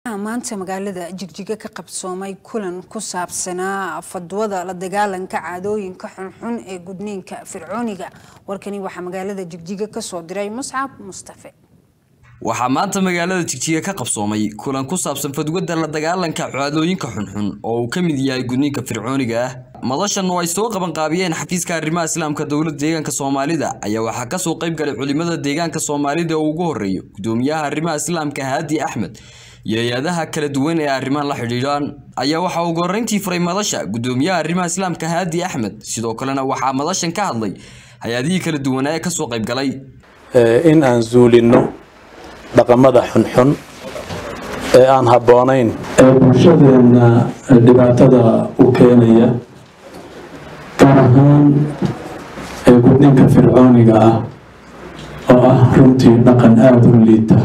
maanta magaalada jigjiga ka qabsoomay kulan ku saabsanaa fadwada la dagaalanka caadooyinka xunxun ee gudniinka fircooniga warkani waxaa magaalada jigjiga kasoo diray muscab mustafe waxaa maanta magaalada jigjiga ka qabsoomay kulan ku saabsan fadwada la dagaalanka caadooyinka xunxun oo uu ka mid yahay gudniinka fircooniga ah madashan oo ay soo qabanqaabiyeen xafiiska arrimaha islaamka dowladda deegaanka soomaalida ayaa waxaa kasoo qayb galay culimada deegaanka soomaalida oo ugu horeeyo gudoomiyaha arrimaha islaamka haadi axmed iyo hay-adaha kala duwan ee arrimahan la xidhiidhaan ayaa waxaa ugu horreyntii furay madasha gudoomiyaha arrimaha islaamka haadi axmed sidoo kalena waxaa madashan ka hadlay hay-adihii kala duwanaa ee kasoo qayb galay in aan zuulinno dhaqamada xunxun ee aan habboonayn ee bulshadeenna dhibaatada u keenaya gaar ahaan ee gudninka fircooniga ah oo ah runtii dhaqan aada u liita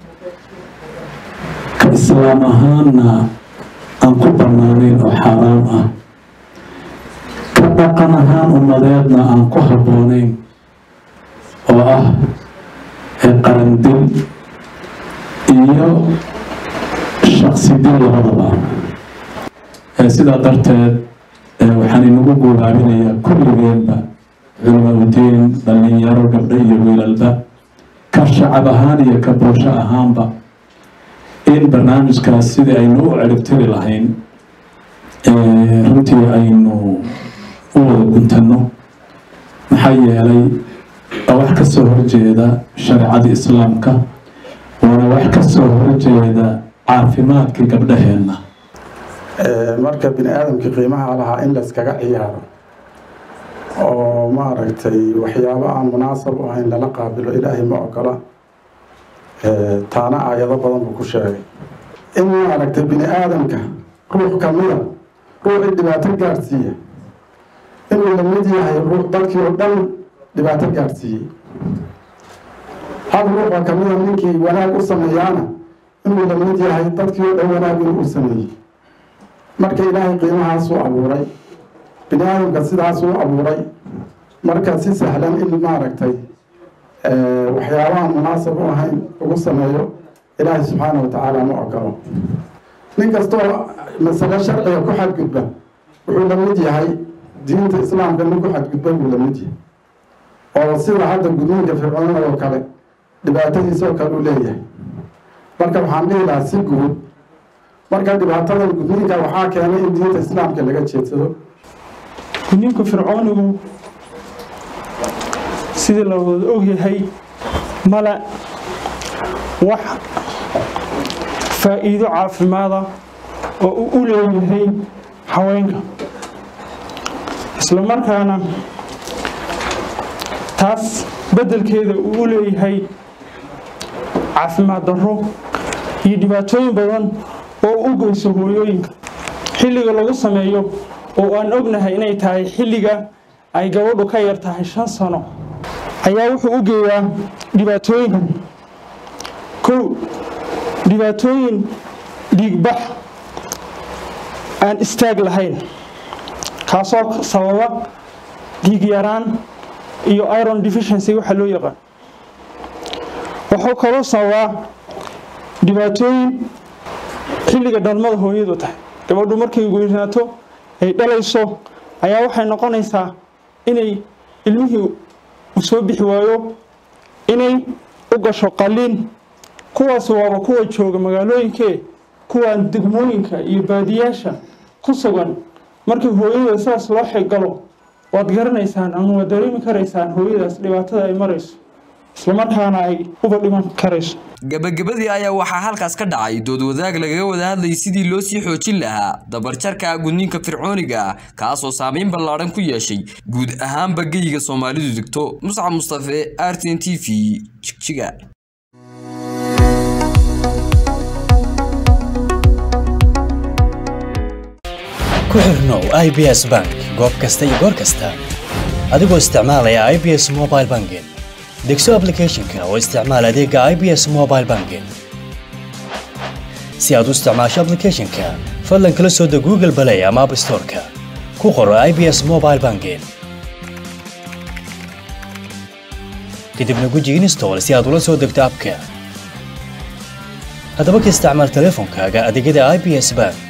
ka islaam ahaanna aan ku bannaanayn oo xaaraam ah ka dhaqan ahaan ummadeedna aan ku habboonayn oo ah ee qarandil iyo shaksi dil labadaba sidaa darteed waxaan inagu guubaabinayaa kulligeenba culimaudiin dhallinyaro gabdho iyo wiilalba ka shacab ahaan iyo ka bulsho ahaanba in barnaamijkaas sidii aynu u ciribtiri lahayn runtii aynu u wada guntanno maxaa yeelay waa wax kasoo horjeeda shareecada islaamka waana wax kasoo horjeeda caafimaadka gabdhaheenna marka bini aadamkii qiimaha lahaa in layskaga ciyaaro oo maaragtay waxyaabo aan munaasab u ahayn lala qaabilo ilaahay ma ogola taana aayado badan buu ku sheegay in maaragtay bini aadamka ruux kamida ruuxii dhibaato gaadhsiiya inuu la mid yahay ruux dadkii oo dhan dhibaato gaadhsiiyey hal ruuxa kamida ninkii wanaag u sameeyaana inuu la mid yahay dadkii oo dhan wanaag inuu u sameeyey marka ilaahay qiimahaasuu abuuray bini aadamka sidaasuu abuuray marka si sahlan in maaragtay waxyaabaha munaasab u ahayn ugu sameeyo ilaahay subxaana wa tacaala ma ogolo nin kastoo masale sharciga ku xadgudba wuxuu la mid yahay diinta islaamka nin ku xadgudba buu la mid yahay oo sida hadda gudniinka fircoonada oo kale dhibaatadiisa oo kale u leeyahay marka waxaan dhihi lahaa si guud marka dhibaatadan gudniinka waxaa keenay in diinta islaamka laga jeedsado gudniinka fircoonigu sidii la wada ogyahay male wax faa-iido caafimaada oo uu u leeyahay haweenka isla markaana taas beddelkeeda uu u leeyahay caafimaad darro iyo dhibaatooyin badan oo u geyso hooyooyinka xilliga lagu sameeyo oo aan ognahay inay tahay xilliga ay gabadhu ka yar tahay shan sano ayaa wuxuu u geeyaa dhibaatooyinkan kow dhibaatooyin dhiigbax aan istaag lahayn kaasoo sababa dhiig yaraan iyo iron deficiency waxa loo yaqaan wuxuu kaloo sababaa dhibaatooyin xilliga dhalmada hooyadu tahay gabadhu markay weynaato ay dhalayso ayaa waxay noqonaysaa inay ilmihii u soo bixi waayo inay u gasho qaliin kuwaas waaba kuwa jooga magaalooyinkee kuwaan degmooyinka iyo baadiyaasha ku sugan markii hooyada sidaas loo xigalo waad garanaysaan ama waad dareemi karaysaan hooyadaas dhibaatada ay marayso islamarkaana ay uba dhiman karayso gabagabadii ayaa waxaa halkaas ka dhacay dood wadaag lagaga wada hadlayay sidii loo sii xoojin lahaa dabarjarka gudniinka fircooniga ah kaasoo saameyn ballaadhan ku yeeshay guud ahaanba geyiga soomaalidu degto muscab mustafe r t n t v jigjiga ku xirnow i b s bank goob kasta iyo goor kasta adigoo isticmaalaya i b s mobile banking degso aplicathonka oo isticmaal adeega i b s mobile banking si aad u isticmaasho aplicathonka fadlan kala soo deg google balay ama app storeka ku qoro i b s mobile banking kadibna guji install si aad ula soo degto abka haddaba ka isticmaal teleefonkaaga adeegyada i b s bank